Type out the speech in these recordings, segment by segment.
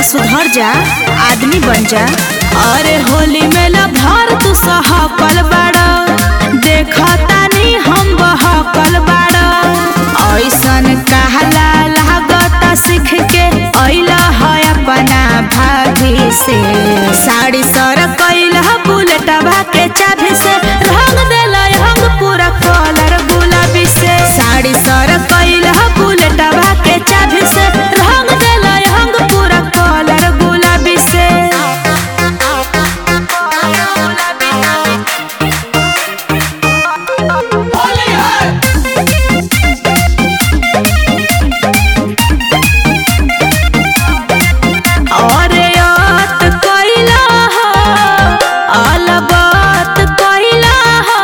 सुधर जा आदमी बन जा अरे होली में भर तू सहकल बाड़ा देखतानी हम बहकल बाड़ा ऐसन कहला लागता सीख के अइला है अपना भाभी से साड़ी सर कैल बुलेटवा के चाभी से रंग देला हम पूरा कलर गुलाबी से साड़ी सर कैल बुलेटवा के चाभी से रंग देला हम पूरा कलर गुलाबी से अरे यात कैला हो अलबत कैला हो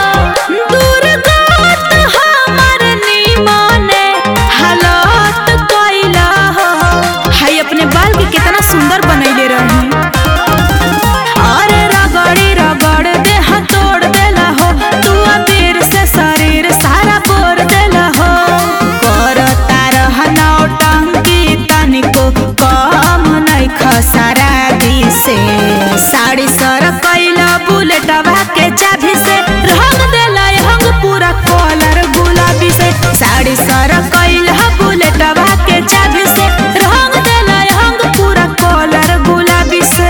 दुर्गत हमर निमने हालत कैला हो हाय अपने बाल के कितना सुंदर बनैले रही अरे रगड़ी रगड़ देह तोड़ देला हो तू अबीर से शरीर सारा बोर देला हो करता रह नौटंकी तनिको कम नहीं खसरा से साड़ी सर कैला बुलेटवा के चाभी से रंग देला हंग पूरा कलर गुलाबी से साड़ी सर कैला बुलेटवा के चाभी से रंग देला हंग पूरा कलर गुलाबी से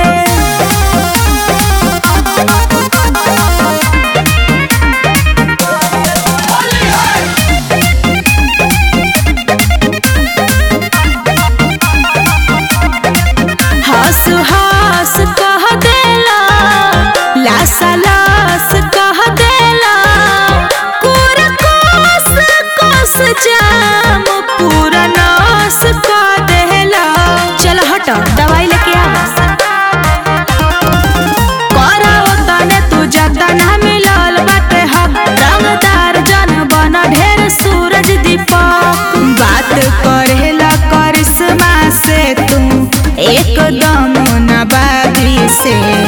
हंस हंस कह देला लासा लास कह देला पूरा कोस कोस जाम पूरा नास कह देला चल हट दवाई लेके आ कराओ तने तू जतना मिलल बाटे हक रंगदार जन बन ढेर सूरज दीपक बात करेला करिश्मा से तू एकदम नबाबी से